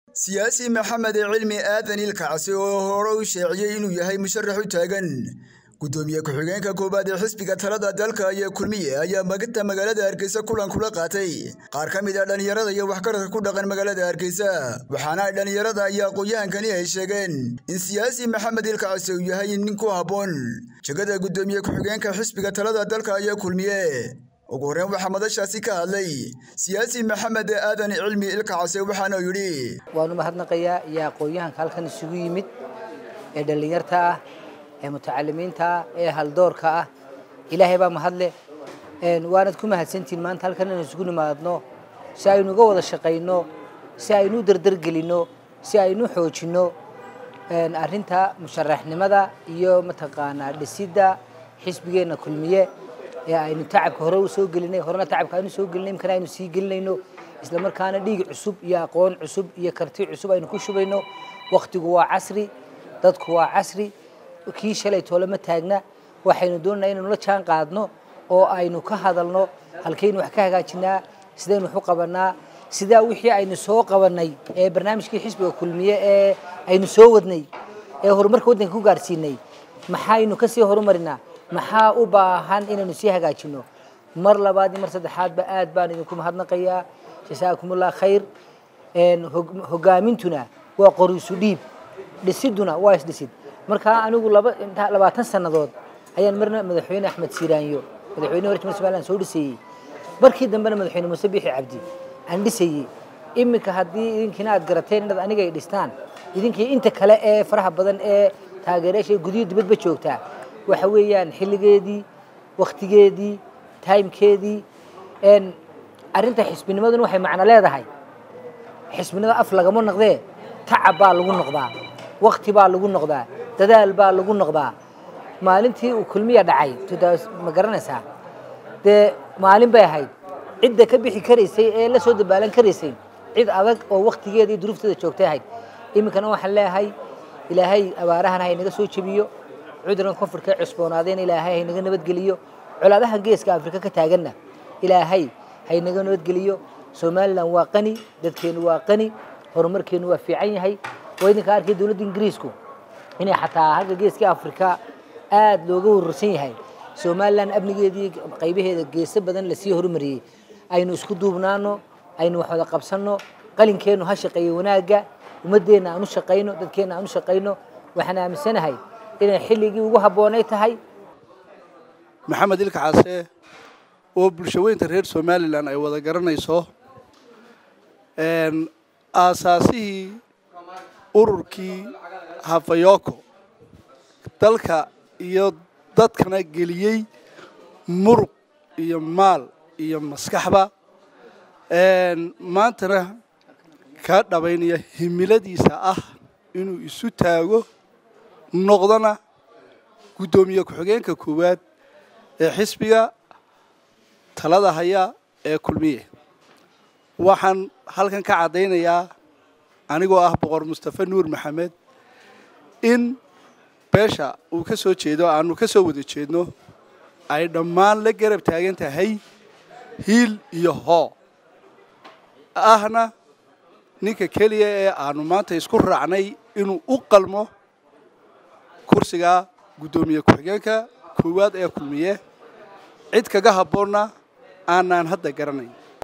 siyaasi maxamed cilmi aadan ilkacsi oo hore u sheeciyey inuu yahay musharax u taagan gudoomiye ku-xigeenka koowaad ee xisbiga talada dalka iyo kulmiye ayaa magta magaalada hargeysa kulan kula qaatay qaar ka mid a dhallinyarada iyo waxgaradka ku dhaqan magaalada hargeysa waxaana ay dhallinyarada iyo aqoon-yahankani ay sheegeen in siyaasi maxamed ilkacsi uu yahay nin ku habboon jegada gudoomiye ku-xigeenka xisbiga talada dalka iyo kulmiye ugu horreyn waxaa madashaasi ka hadlay siyaasi maxamed aadan cilmi ilkacase waxaana yidhi waanu mahadnaqayaa iyo aqoon-yahanka halkan isugu yimid ee dhallinyarta ah ee mutacalimiinta ah ee haldoorka ah ilaahay baa mahadle waanad ku mahadsantihin maanta halkan inaan isugu nimaadno si aynu uga wada shaqayno si aynu u dardargelinno si aynu u xoojinno arrinta musharaxnimada iyo mataqaanaa dhisidda xisbigeenna kulmiye ee aynu tacabka hore u soo gelinay horena tacabka aynu soo gelinay imkana aynu sii gelinayno isla markaana dhiig cusub iyo aqoon cusub iyo karti cusub aynu ku shubayno wakhtigu waa casri dadku waa casri kii shalay toole ma taagna waxaynu doonanaa inaynu la jaan qaadno oo aynu ka hadalno halkaynu wax ka hagaajinaa sidaynu wax u qabanaa sidaa wixii aynu soo qabanay ee barnaamijkii xisbiga kulmiye ee aynu soo wadnay ee horumarka waddanka ku gaarsiinay maxaynu kasii horumarinaa maxaa u baahan inaynu sii hagaajino mar labaad iyo mar saddexaadba aad baan idinku mahadnaqayaa jasaakumullah khayr hogaamintuna waa qoriisu dhiib dhisiduna waa isdhisid markaa anigu labaatan sannadood ayaan marna madaxweyne axmed siiraanyo madaxweyne hore jumhuriyadda somaliland soo dhisayey markii dambena madaxweyne muuse biixi cabdi aan dhisayey iminka haddii idinkiina aad garateen inaad aniga ay dhistaan idinkii inta kale ee faraha badan ee taageerayaasha gudiyo dibadba joogtaa waxa weeyaan xilligeedii wakhtigeedii timekeedii arrinta xisbinimaduna waxay macno leedahay xisbinimada af lagama noqdee tacab baa lagu noqdaa wakti baa lagu noqdaa dadaal baa lagu noqdaa maalintii uu kulmiya dhacay ma garanaysaa dee maalin bay ahayd cidda ka bixi karaysay ee la soo dabaalan karaysay cid adag oo waktigeeda iyo duruufteeda joogtay ahayd iminkana waxaan leeyahay ilaahay abaarahana haynaga soo jebiyo cudurkan koonfurka cusboonaadeen ilaahay haynaga nabadgeliyo colaadaha geeska afrika ka taaganna ilaahay haynaga nabadgeliyo somalilan waa qani dadkeenu waa qani horumarkeenu waa fiican yahay waa idinka arkay dowladda ingiriisku inay xataa hagga geeska afrika aad looga wararsan yahay somalilan amnigeedii qaybaheeda geeso badan lasii horumariyey aynu isku duubnaano aynu wax wada qabsanno qalinkeenu ha shaqeeyo wanaagga ummaddeenna aan u shaqayno dadkeenna aan u shaqayno waxaan aaminsanahay inay xilligii ugu habboonay tahay maxamed ilka case oo bulshaweynta reer somalilan ay wada garanayso aasaasihii ururkii hafayoko dalka iyo dadkana geliyey muruq iyo maal iyo maskaxba maantana ka dhabaynaya himiladiisa ah inuu isu taago noqdona guddoomiye ku-xigeenka koowaad ee xisbiga talada haya ee kulmiye waxaan halkan ka caddaynayaa anigoo ah boqor mustafe nuur maxamed in beesha uu ka soo jeedo aanu ka soo wada jeedno ay dhammaan la garab taagan tahay hiil iyo hoo ahna ninka keliya ee aanu maanta isku raacnay inuu u qalmo kursiga guddoomiye ku-xigeenka koowaad ee kulmiye cid kaga habboonna aanaan hadda garanayn